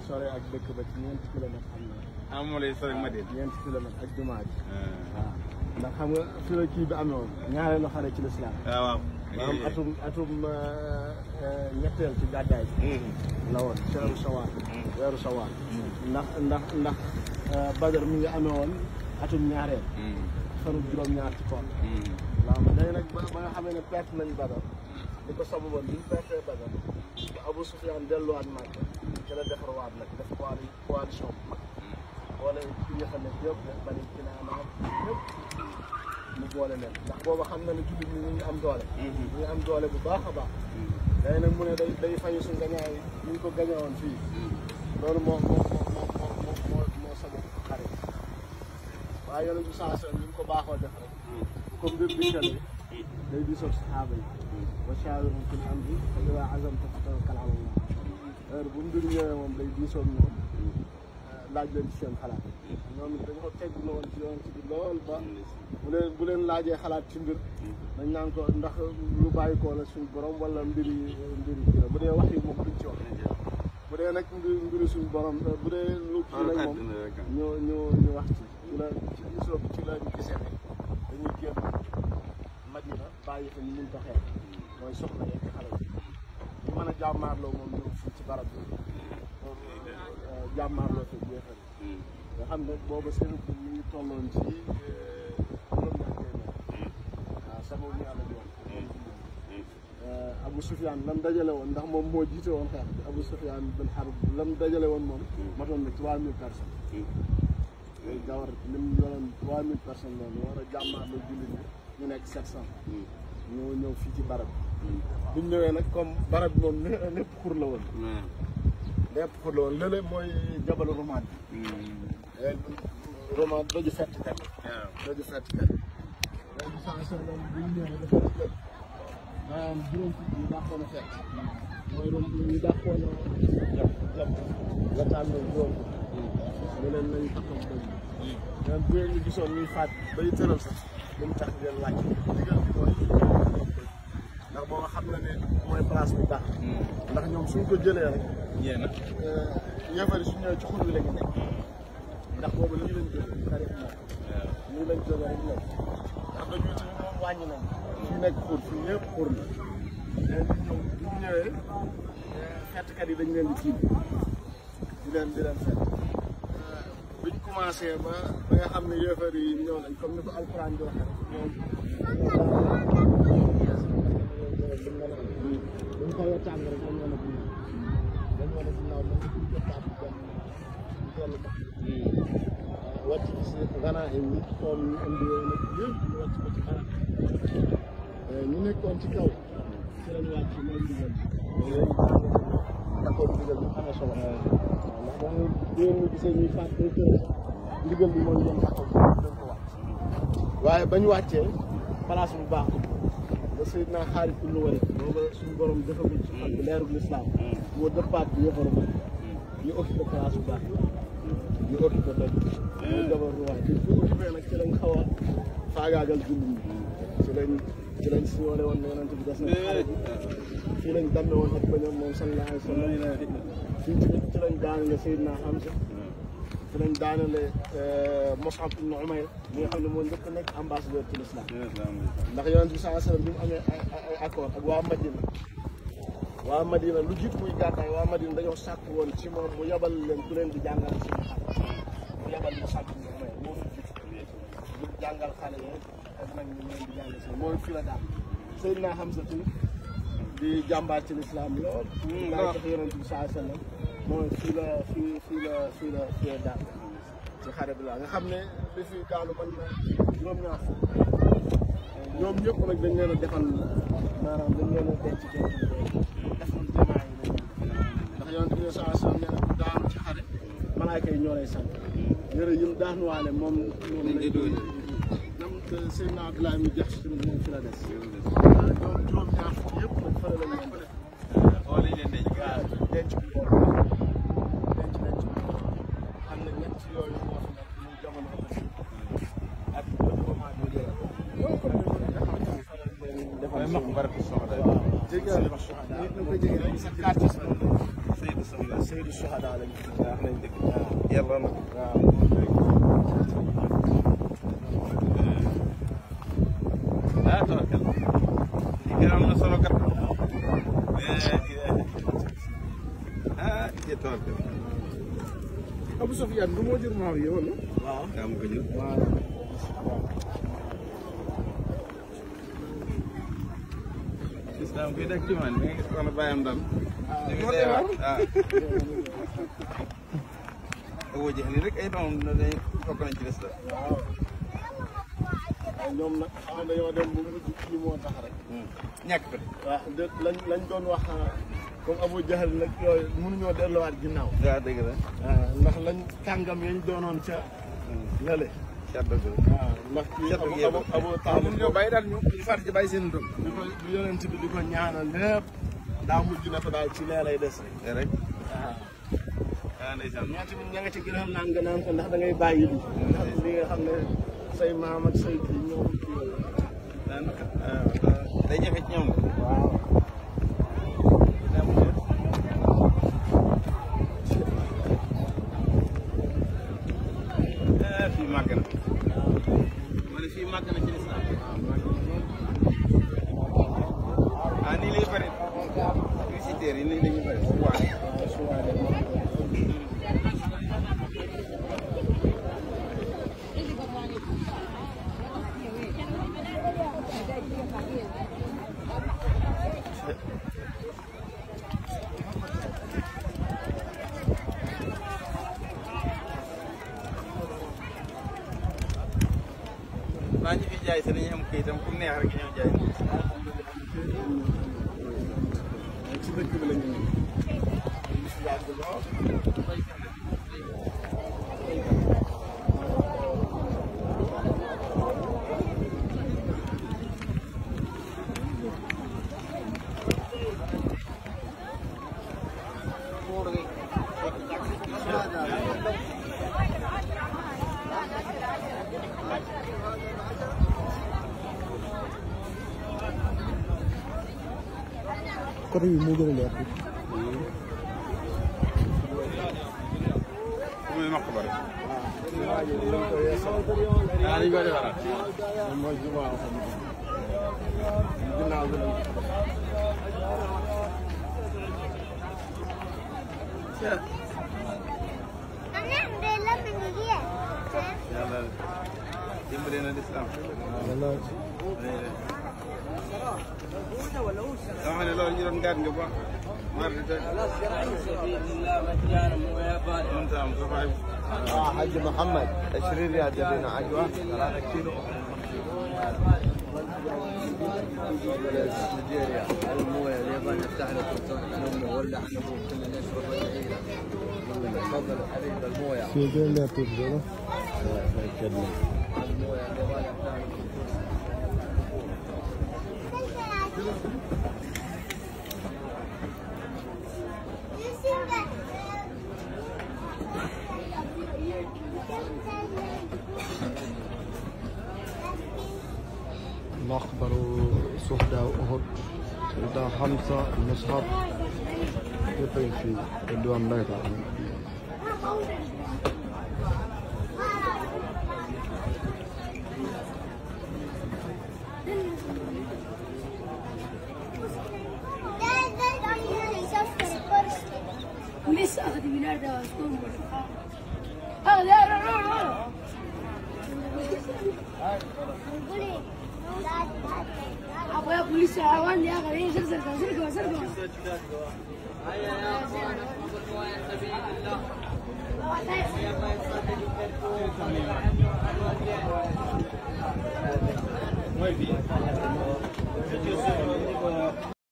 sore ak dëkk ba ci ñeenti kilomètre xam na ah moom lay sori Madina. ñeenti kilomètre ak jumaa ji ah waaw ndax xam nga fi la kii bi amee woon ñaareelu xare ci lislaam waaw waaw. maanaam atum atum ñetteel ci gàddaay bi la woon weeru sawaal weeru sawaal ndax ndax ndax badar mi ngi amee woon atum ñaareel fanu juróom-ñaar ci koon waaw léegi nag ba ba nga xamee ne perte nañ badar li ko sababoon bi ñu pertee badar ba Abu Sufyaan delluwaat Màkka ci la defarwaat nag def coali coalition bu mag boole ci nga xam ne yëpp ne bari Kinaana yëpp mu boole leen ndax booba xam na ne jullit ñi ñu ngi am doole ñu ngi am doole bu baax a baax léegi nag mu ne day day fayu suñ gañaay ñu ngi ko gañewoon fii loolu moo moo moo moo moo moo moo sabab xare waaye yonent bi saa sallam ni mu ko baaxoo def rek bu ko mbir di kale day di soog saxaaba yi wa shaawirhum fil amri fa idaa azamta fatawakkal ala Allah heure bu mbir ñëwee moom day diisoog ñoom laaj leen ci seen xalaat ñoom it dañoo tegg na woon ci yoon ci bi lool ba bu leen bu leen laajee xalaat ci mbir dañ naan ko ndax lu bàyyi koo la suñu borom wala mbiri mbiri kii la bu dee wax yi moom duñ ci wax bu dee nag mbiri mbiri suñu borom bu dee lu kii nag moom ñu ñu ñu wax ci ci la ci gisoo bi ci la ñu gisee ne dañuy génn Madina bàyyi fa ñu mun ta xeex mooy soxna yeeg xale yi ñu mën a jàmmaarloo moom ñëw fii ci barab bi jàmmaarloo fi jeexal nga xam ne booba seen kii ñu ngi tolloon ci juróom-ñaar téeméer waaw sama ñu àlla di wax Abu Sufyaan lam dajale woon ndax moom moo jiite woon xeex bi Abu Sufyaan bin Harb lam dajale woon moom matoon na trois mille personnes léegi gawar lim yoroon trois mille personnes loolu war a jàmmaarloo jullit ñi ñu nekk sept cent ñoo ñëw fii ci barab bi buñ ñëwee nag comme barab bi moom lépp xur la woon lépp xur la woon lële mooy jabalu Rumaat bi Rumaat daju fett kat daju fett kat léegi saa sallam bu ñu ñëwee dafa jël maanaam juróom fukk yi dàqoon a fekk mooy rom ñu dàqoon a jam jam la tànn juróom fukk mu leen nañ taxaw bëri ñoom bu ngeen ñu gisoon ñuy faat bay tëral sax bu mu tax ngeen wàcc digal bi mooy ndax boo xam na ne mooy place bu baax ndax ñoom suñ ko jëlee rek yéen a. ñeefari su ñëwee ci xur bi la ñu nekk ndax boobu lii lañ jógee xarit moom lii lañ jógee rek nekk ndax dañu ci moom wàññi nañ fii nekk xur fii ñëpp xur la léegi ñoom bu ñu ñëwee fettkat yi dañ leen di tiim di leen di leen fett biñ commencé ba ba nga xam ne yéefar yi ñëw nañ comme ni ko alxuraan di waxee rek ñoom buñ xawee tàng rek dañ leen a buñ dañ leen a ginnaaw mën nga buñ ko tàpp dem ñu dellu ba wàcc ci si ganaa yi ñu xool ñu indi yooyu nag yëpp ñu wàcc ko ci xanaa ñu nekkoon ci kaw ci lañ wàcc mooy ndigal yooyu d'accord ndigal bi am na solo ndax ba ñu yéen ñu gisee ñuy faat day tëral sax ndigal bi mooy ñoom taxaw dañ ko wàcc waaye bañ wàccee place bu baax ba Seydina Xaalid ibn Walid booba suñu borom defagul ci xol bi leerul lislaam moo dëppaat bi yëfaru ma ñu occupé place bu baax ñu occupé doj mooy jabar ruwaay bi ñu occupé nag ci lañ xaw a faagaagal jullit ñi ci lañ ci lañ siñoole woon ne yonent bi des na xare bi fii lañ damme woon ak bañoom moom sallallahu alayhi wa sallam fii ci ci lañ daanale Seydina Hamza ci lañ daanale Mus'ab ibn Umayr mi nga xam ne moo njëkk a nekk ambassadeur ci l'islam ndax yonent bi sallallahu alayhi wa sallam bi mu amee ay ay accord ak waa Madina waa Madina lu jiit muy gàddaay waa Madina dañoo sàkk woon ci moom mu yabal leen ku leen di jàngal ci mu yabal Mus'ab ibn Umayr moo fi jiitu di jàngal xale yi ak nag ñu leen di jàngal si mooy fi la daal Seydina Hamza tamit di jàmbaar ci lislaam lool laay tax yonent bi sallallahu alayhi wa sallam mooy fii la fii fii la fii la fii la daal ci xare bi la nga xam ne li fi gaalu man na juróom-ñaar fukk ñoom ñëpp nag dañ leen a defal maanaam dañ leen a denc denc defal jamaa yi lañ ndax yonent bi sallallahu alayhi wa sallam nee na ku daanu ci xare malaaka yi ñoo lay sant yëre yi mu daanuwaale moom moom lañ nam Seydina Abdoulaye mi jax si moom fi la des waaw ñoom juróom-ñaar fukk yëpp nag fële lañ leen def oo lañ leen denc waaw denc bi denc denc bi xam ne ñett yooyu moo fi nekk muy jamono ak moment bi jëlee loolu kon ñu nga xamante ni fa lañ leen defal mooy mag barab soxna waaw jéggi na wax nit na ko jéggi rek sa quartier sa Seydou Sow la Seydou Souhada lañ wax nañ dëgg waaw yàlla na waaw ah tawakkal li gën am na solo kat ah jë tawakkal Abou Sofiane du moo jur Maawiya wala waaw daa ma ko jël waaw islam koy dak ci man mi nga gis ko na bàyyam dal moo lay war. ah Abu Jahal rek ay doom dañ bokk nañ ci des la waaw waaw ñoom nag xam nga dañoo dem bu mujj kii moo tax rek ñàkk ko waaw de lañ lañ doon wax comme Abou Jahal nag yooyu mënuñoo delluwaat ginnaaw waaw dëgg la waaw ndax lañ kàngam yañ doonoon ca lële cat dëgg la waaw ndax kii cat Abu dëgg Abu Abu waaw Taalib mun ñoo bàyyi daal ñu ñu far ci bàyyi seen doom di ko di yonent bi di ko ñaanal lépp daa mujj na ko daal ci lee lay des rek rek waaw ah ndeysaan ñoo tamit ña nga ci gën a naan nga naan ko ndax da ngay bàyyi li ndax li nga xam ne say maam ak say kii ñoom kii yooyu daanaka day jafe ci ñoom waaw ah fii màgg na ma ne fii màgg na ci lislaam ah nii lay bëri visiteurs yi nii la ñuy bëri waaye waaw su waay de naa ñu fi jaay sa dañuy am kayitam ku neex rek ñëw jaay ci dëkk bi la ñu nekk ñu si yàgg lool côté bi moo gën a leer fu muy maq ba rek waaw dañ ko yeesal ah dañu koy defaraat moom mooy jumaa xam ginnaaw bi lañ yàlla dimbale na lislaam dama xam ne loolu ñu doon gaat nga ba mar di toj mën ta am sa faay اه حج محمد 20 ريال جبنا عجوه 3 كيلو نيجيريا المويه اليابان يفتح لك نوم ولا احنا كنا نشرب العيله تفضل يا حبيبي المويه fii gën a leer tuuti dara المويه اليابان يفتح لك مقبر شهداء أحد شهداء حمزة مصعب يبقى في الدوام الله تعالى ولسه اخذ من هذا اسكون اه لا لا لا لا ابغى بوليس عوان يا اخي سرقه سرقه سرقه سرقه